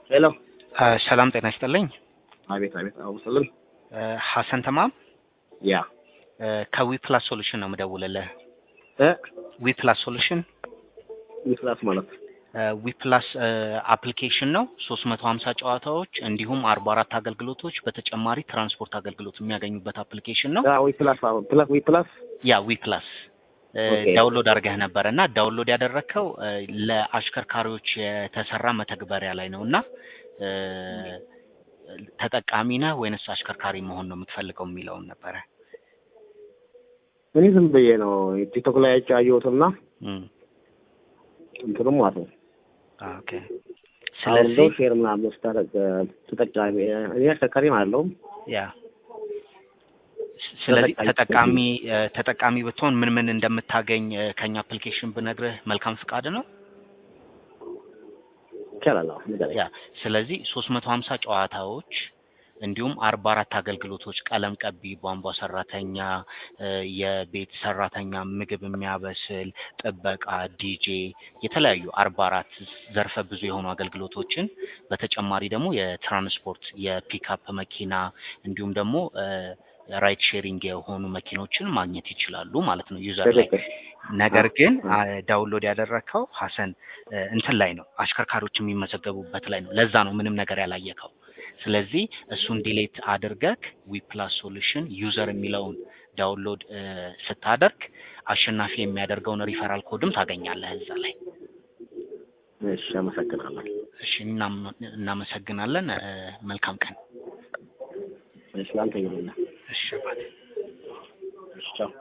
ሄሎ ሰላም ጤና ይስጥልኝ። አቤት አቤት አቡ ስልም ሐሰን ተማም ያ ከዊ ፕላስ ሶሉሽን ነው የምደውልልህ። እ ዊ ፕላስ ሶሉሽን ይፍላስ ማለት ዊ ፕላስ አፕሊኬሽን ነው። ሶስት መቶ ሀምሳ ጨዋታዎች እንዲሁም አርባ አራት አገልግሎቶች በተጨማሪ ትራንስፖርት አገልግሎት የሚያገኙበት አፕሊኬሽን ነው። ያ ዊ ፕላስ አሁን ፕላስ ዊ ፕላስ ያ ዊ ፕላስ ኦኬ። ዳውንሎድ አድርገህ ነበር እና ዳውንሎድ ያደረግከው ለአሽከርካሪዎች የተሰራ መተግበሪያ ላይ ነው እና እ፣ ተጠቃሚ ነህ ወይንስ አሽከርካሪ መሆን ነው የምትፈልገው የሚለውን ነበረ። እኔ ዝም ብዬ ነው ቲክቶክ ላይ አይቼ አየሁትና እም፣ እንትኑም ማለት ነው ኦኬ። አሁን እንደው ስለዚህ ሼር ምናምን ስታደርግ ተጠቃሚ እኔ አሽከርካሪ አለውም ያ ስለዚህ ተጠቃሚ ተጠቃሚ እ፣ ተጠቃሚ ብትሆን ምን ምን እንደምታገኝ እ፣ ከኛ አፕሊኬሽን ብነግርህ መልካም ፍቃድ ነው። ይቻላል። አሁን ንገረኝ። ያ ስለዚህ ሶስት መቶ ሀምሳ ጨዋታዎች እንዲሁም አርባ አራት አገልግሎቶች ቀለም ቀቢ፣ ቧንቧ ሰራተኛ፣ እ፣ የቤት ሰራተኛ፣ ምግብ የሚያበስል፣ ጥበቃ፣ ዲጄ የተለያዩ አርባ አራት ዘርፈ ብዙ የሆኑ አገልግሎቶችን በተጨማሪ ደግሞ የትራንስፖርት የፒክአፕ መኪና እንዲሁም ደግሞ ራይድ ሼሪንግ የሆኑ መኪኖችን ማግኘት ይችላሉ ማለት ነው ዩዘር ላይ ትክክል። ነገር አ- ግን አ- አ- ዳውንሎድ ያደረግከው ሀሰን እ፣ እንትን ላይ ነው አሽከርካሪዎች የሚመዘገቡበት ላይ ነው። ለዛ ነው ምንም ነገር ያላየከው። ስለዚህ እሱን ዲሌት አድርገህ ዊ ፕላስ ሶሉሽን ዩዘር የሚለውን ዳውንሎድ እ፣ ስታደርግ አሸናፊ የሚያደርገውን ሪፈራል ኮድም ታገኛለህ እዛ ላይ። እሺ፣ አመሰግናለሁ። እሺ እናም- እናመሰግናለን። እ፣ መልካም ቀን። እሺ፣ ለአንተ ይሁንልህ። እሺ ባይ። እሺ፣ ቻው።